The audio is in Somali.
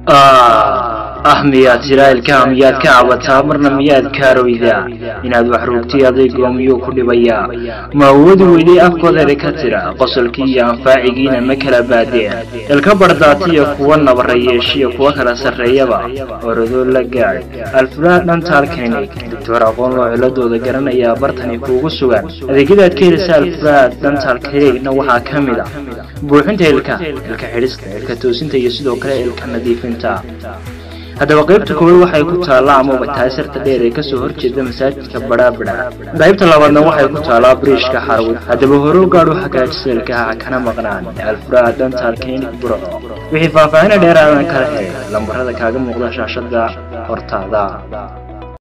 ah miyaad jiraa'ilkaa miyaad ka cabataa marna miyaad kaaroydaa inaad wax rugtay adeygoo miyuu ku dhibayaa ma awoodi weydey afkoodeeda ka tira qosolkii iyo anfaacigiina ma kala baadeen ilka bardhaatiyo kuwa nabarayeeshiyo kuwa kala sarreeyaba orodoo la gaadh alfuraad dhantaal klinik doctor aqoon loo ciladooda garanayaa bartani kuugu sugan adeegyadaad ka helisa alfuraad dhantaal klinikna waxaa ka mid a buuxinta ilka ilka xidhista ilka toosinta iyo sidoo kale ilka nadiifinta haddaba qaybta koowaad waxay ku taallaa amaba taasirta dheer ee kasoo horjeeda masaajidka badhaabadha qaybta labaadna waxay ku taallaa bariishka xarwid haddaba hore u gaadhu hagaajisa ilkaha kana maqnaan alfuraad dhantaal klinik burco wixii faahfaahina dheeraadan kala helay lambarada kaaga muuqda shaashada hortaada